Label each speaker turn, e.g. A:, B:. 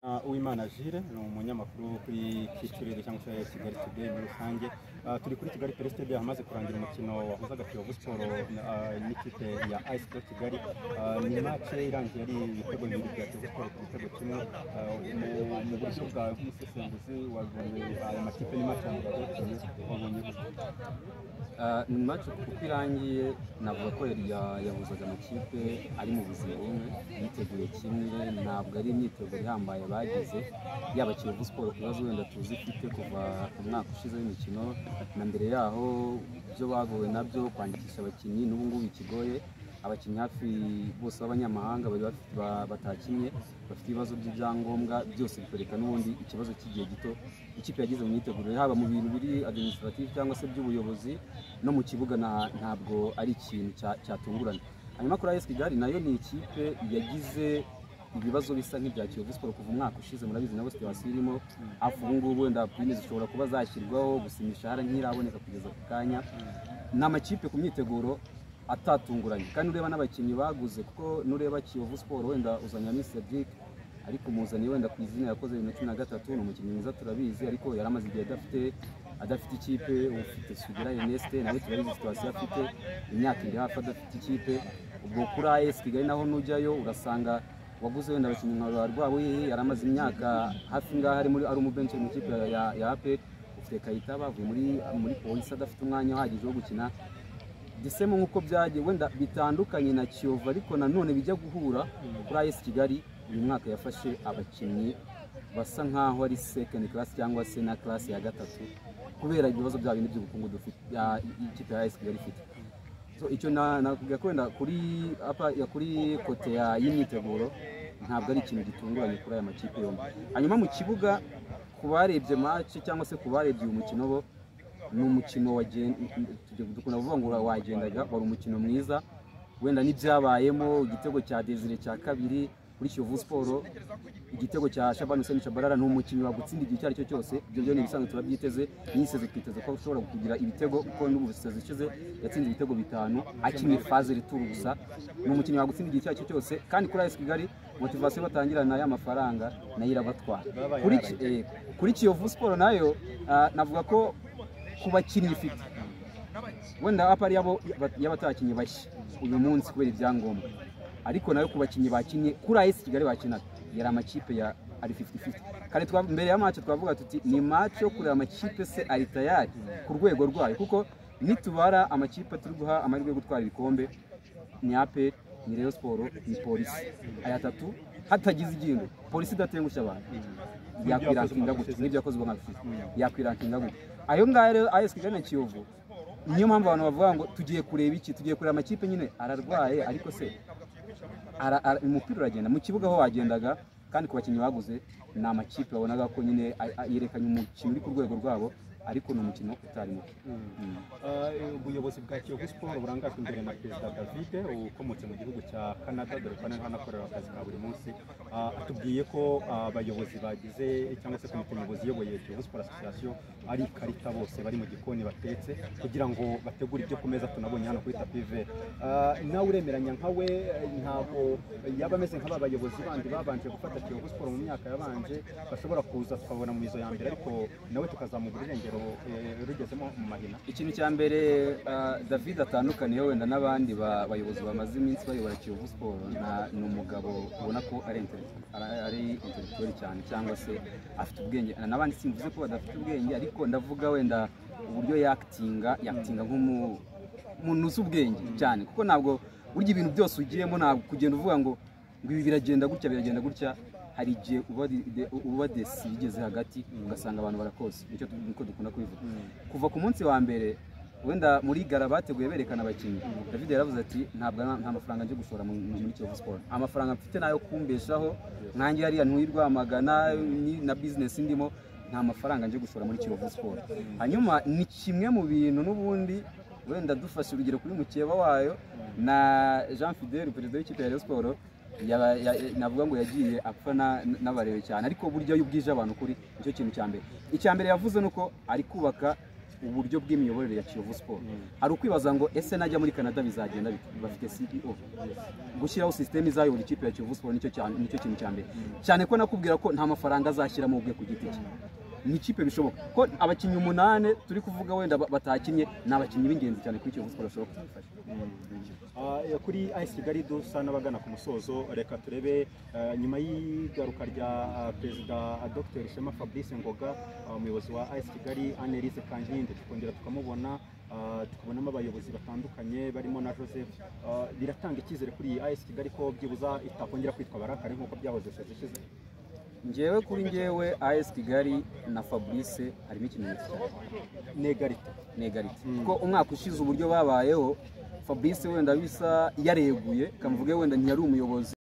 A: Uh, Uwimana Gilles ni umunyamakuru wo kuri Kicukiro cyangwa se Kigali Today muri rusange Uh, turi kuri Kigali Press Stade hamaze kurangira umukino wahuzaga Kiyovu Sport uh, n'ikipe ya AS Kigali Uh, ni match irangiye ari ibitego bibiri bya Kiyovu Sport ku gitego kimwe Uh, mu- mu buryo bwa umusesenguzi wabonye aya makipe ni match yanjye yagarukanye wabonye
B: Ah, ni match uko irangiye navuga ko yari ya- yahuzaga amakipe ari mu buzima bumwe yiteguye kimwe ntabwo ari imyiteguro ihambaye bagize yaba Kiyovu Sport ku bibazo wenda tuzi ifite kuva mu mwaka ushize w'imikino na mbere yaho ibyo bagowe nabyo kwandikisha abakinnyi n'ubu ngubu bikigoye abakinnyi hafi bose b'abanyamahanga bari bafite ba- batakinnye bafite ibibazo by'ibyangombwa byose bikwereka n'ubundi ikibazo cy'igihe gito ikipe yagize mu myitegurire haba mu bintu biri administrative cyangwa se by'ubuyobozi no mu kibuga na- ntabwo ari ikintu cya- cyatungurana hanyuma kuri AS Kigali nayo ni ikipe yagize ibibazo bisa nk'ibya Kiyovu Sport kuva umwaka ushize murabizi nabo situwasiyo irimo hafi ubu ngubu wenda pine zishobora kuba zashyirwaho gusa imishahara ntiraboneka kugeza ku kanya ni amakipe ku myiteguro atatunguranye kandi ureba n'abakinnyi baguze kuko nureba Kiyovu Sport wenda uzanyamo Cedric ariko umuzaniye wenda ku izina yakoze bibiri na cumi na gatatu ni umukinnyi mwiza turabizi ariko yari amaze igihe adafite adafite ikipe ufite Sugira Erneste nawe turabizi situwasiyo afite imyaka iri hafi adafite ikipe ubwo kuri AS Kigali naho nujyayo urasanga waguze wenda abakinnyi nka Rwabuhihi yari amaze imyaka hafi ngaho ari muri ari umubenshi mu ikipe ya, ya, ya APR ufite Kayitaba avuye muri muri polisi adafite umwanya uhagije wo gukina gisemo nk'uko byagiye wenda bitandukanye na Kiyovu ariko nanone bijya guhura kuri AS Kigali uyu mwaka yafashe abakinnyi basa nk'aho ari second class cyangwa se na class ya gatatu kubera ibibazo bya bindi by'ubukungu dufite ya- ikipe ya AS Kigali ifite so icyo na- nakubwira ko wenda kuri apa ya kuri kote ya y'imyiteguro ntabwo ari ikintu gitunguranye kuri aya makipe yombi hanyuma mu kibuga ku barebye match cyangwa se ku barebye uyu mukino bo ni umukino wagen- tujya- dukunda kuvuga ngo ura- wagendaga wari umukino mwiza wenda n'ibyabayemo igitego cya Desire cya kabiri kuri Kiyovu Sport igitego cya Shaban Hussein Shabalala ni umukinnyi wagutsinda igihe icyo ari cyo cyose ibyo byo ni ibisanzwe turabyiteze niseze twiteze ko ushobora kugira ibitego kuko n'ubu seze ishize yatsinze ibitego bitanu akinnye faze rituru gusa ni umukinnyi wagutsinda igihe icyo ari cyo cyose kandi kuri AS Kigali motivasiyo batangirana y'amafaranga nayo irabatwara
A: Babaye
B: kuri
A: baraye.
B: eh, kuri Kiyovu Sport nayo ah, navuga ko ku bakinnyi ifite wenda apa ari abo y'abatakinnyi bashya uyu munsi kubera ibyangombwa ariko nayo ku bakinnyi bakinnye kuri AS Kigali bakinaga yari amakipe ya ari 50-50 kare twa mbere ya match twavuga tuti ni match yo kureba amakipe se ari tayari ku rwego rwayo kuko nitubara amakipe turi guha amahirwe yo gutwara ibikombe ni APR ni Rayon Sport ni polisi aya atatu hatagize igingo polisi idatengushya abantu yakwirankinga gutya n'ibyo yakoze ubwo nkabifite yakwirankinga gutya ayo ngayo rero AS Kigali na Kiyovu niyo mpamvu abantu bavuga ngo tugiye kureba iki tugiye kureba amakipe nyine ararwaye ariko se ara- ara- umupira uragenda mu kibuga aho wagendaga kandi ku bakinnyi baguze ni amakipe babonaga ko nyine a- a- yerekanye umukino uri ku rwego rwabo ariko ni umukino utari mubi Mm.
A: Uh, ubuyobozi bwa Kiyovu Sport burangajwe imbere na perezida David ukomotse mu gihugu cya Canada dore ko naho anakorera akazi ka buri munsi Uh, atubwiye ko uh, abayobozi bagize cyangwa se komite nyobozi iyoboye Kiyovu Sport Association ari ikarita bose bari mu gikoni batetse kugira ngo bategure ibyo ku meza tunabonye hano kuri tapi vere Uh, nawe uremeranya nka we eh, ntabwo yaba ameze nk'aba bayobozi bandi babanje gufata Kiyovu Sport mu myaka yabanje bashobora kuza tukabona mu mizo ya mbere ariko nawe tukazamugura irengero eh, rugezemo mu mahina
B: ikintu cya mbere ah, david atandukaniyeho wenda n'abandi ba- bayobozi bamaze iminsi bayobora kiyovu siporo na- ni umugabo ubona ko ari intele- ara- ari intelektuweli cyane cyangwa se afite ubwenge Na- n'abandi simvuze ko badafite ubwenge ariko ndavuga wenda uburyo yakitinga yakitinga nk'umu umuntu uzi ubwenge cyane kuko ntabwo burya ibintu byose ugiyemo ntabwo kugenda uvuga ngo ngo ibi biragenda gutya biragenda gutya hari igihe uba di- de- uba desi igeze hagati ugasanga abantu barakose nicyo tu- niko dukunda kubivuga kuva ku munsi wa mbere wenda muri gara bateguye berekana abakinnyi david yaravuze ati ntabwo nta- nta mafaranga nje gushora mu- mu- muri kiyovu siporo amafaranga mfite nayo kumbeshaho nkange hariya ntuyi rwamagana ni- na bizinesi ndimo nta mafaranga nje gushora muri kiyovu siporo hanyuma ni kimwe mu bintu n'ubundi wenda dufashe urugero kuri mukeba wayo na jean fidel perezida w'ikipe ya Rayon Sport yaba- ya- ya- navuga ngo yagiye apfa na- n'abarewe cyane ariko burya iyo ubwije abantu kuri nicyo kintu cya mbere icya mbere yavuze ni uko ari kubaka uburyo bw'imiyoborere ya kiyovu siporo
A: Mm.
B: hari ukwibaza ngo ese najya muri canada bizagenda bite bafite ceo gushyiraho sisiteme izayobora ikipe ya kiyovu siporo nicyo cya- nicyo kintu cya mbere cyane ko nakubwira ko nta mafaranga azashyiramo ubwe ku giti cye ni ikipe bishoboka ko abakinnyi umunani turi kuvuga wenda ba- batakinnye ni abakinnyi b'ingenzi cyane kuri kiyovu siporo bashobora kudufasha
A: Ah, eh, kuri AS Kigali dusa n'abagana ku musozo reka turebe eh, nyuma y'igaruka rya ah, perezida ah, Dr Shema Fabrice Ngoga ah, umuyobozi wa AS Kigali Annelise Kankindi tukongera tukamubona ah, tukabonamo abayobozi batandukanye barimo na Joseph Ah, biratanga icyizere kuri iyi AS Kigali ko byibuza itakongera kwitwa barakare nk'uko byahoze sezi ishize
B: ngewe kuri ngewe as kigali na fabrice harimo ikimenyetso cyane
A: negarite
B: negarite
A: Mm.
B: kuko umwaka ushize uburyo babayeho fabrice wenda bisa yareguye kamvuge wenda ntiyari umuyobozi